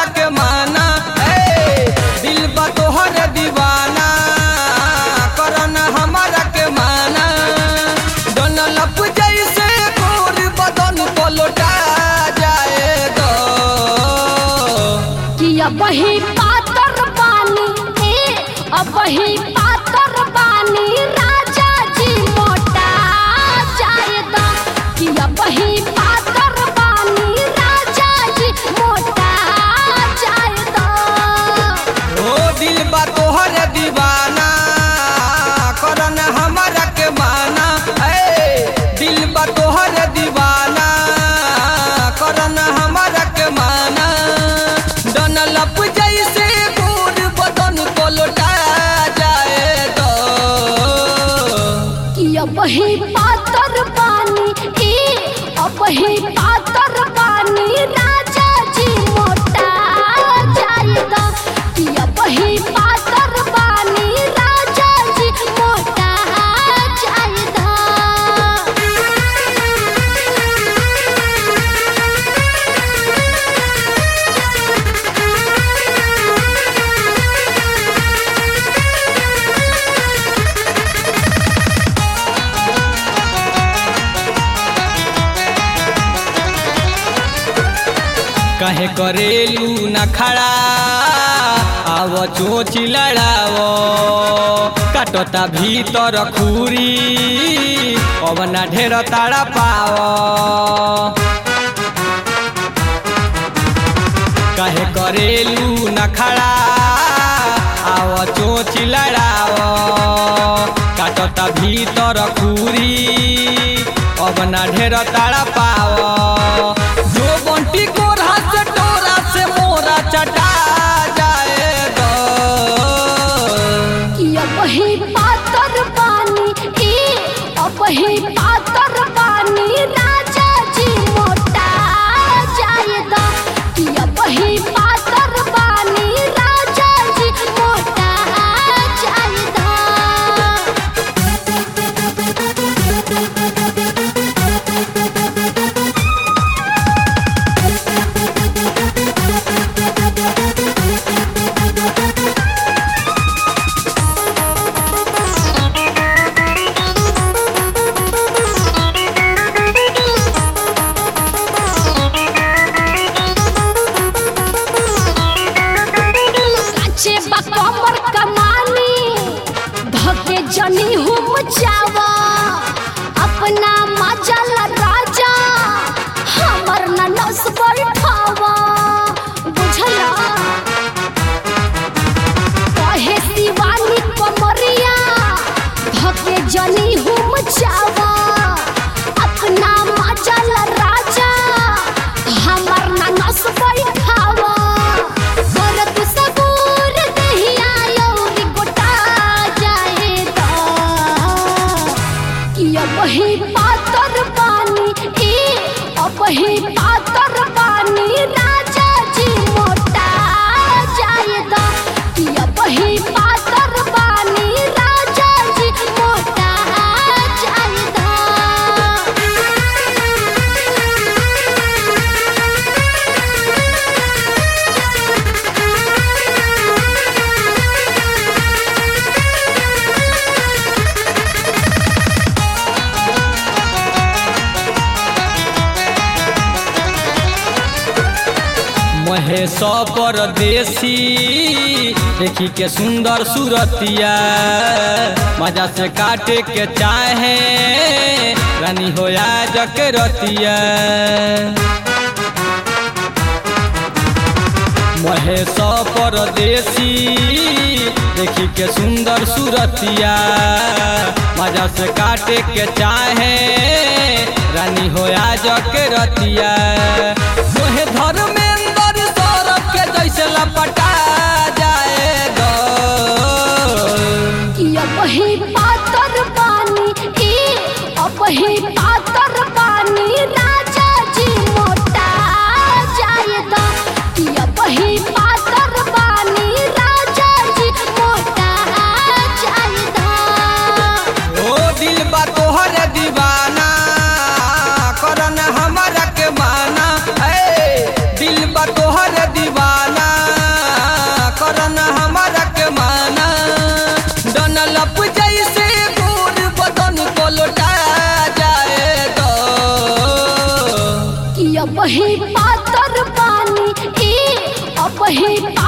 के माना ए दिल बा तोहर दीवाना करना हमारा के माना डन लप जैसे गोर बदन को लौटा जाए दो कि अब ही पातर बानी ए अब ही पातर बानी राजा जी मोटा जायदा कि अब ही पातर बानी राजा जी मोटा जायदा ओ दिल बा तोहर दीवाना करन हमारा के माना ए दिल बा तोहर दीवाना करन हमारा के माना डन लप जैसे गोर बदन को लौटा जाए दो कि अब ही पातर बानी ए अब ही पातर बानी राजा जी मोटा जायदा कि अब ही पातर बानी राजा जी मोटा जायदा कहे करेलू न खड़ा आव चोच लड़ावो काटता भीतर खूरी अब ना ढेर ताड़ा पाओ कहे करेलू न खड़ा आव चोच लड़ावो काटता भीतर खूरी अब ना ढेर ताड़ा पाओ जो बंटी कोरा से टोरा से मोरा चटा जाए दो कि अब ही पातर बानी ए अब ही पातर बानी राजा जी मोटा जायदा कि अब ही पातर बानी राजा जी मोटा जायदा काचे बा कमर कमानी धके जनी हुम जावा अपना मजल राजा हमर न नस बैठावा बुझला कहे शिवानी कमरिया धके जनी हुम जावा अपना मजल राजा हमर न नस बैठावा करत सबूर दहिया यौरी गोटा जाएदा कि अब ही पातर बानी ए अब ही पातर बानी राजा जी मोटा जाएदा कि अब ही पातर बानी राजा जी मोटा जाएदा महेश परदेसी देखी के सुंदर सूरतिया मजा से काटे के चाहे रानी होया जक रतिया महेश परदेसी देखी के सुंदर सूरतिया मजा से काटे के चाहे रानी होया जक रतिया तोहे धर्मेंद्र सौरभ के जैसे लपटा जाए दो कि अब ही पातर बानी ए अब ही पातर बानी राजा जी मोटा जायदा कि अब ही पातर बानी राजा जी मोटा जायदा ओ दिल बा तोहर दीवाना करन हमारा के माना ए दिल अपही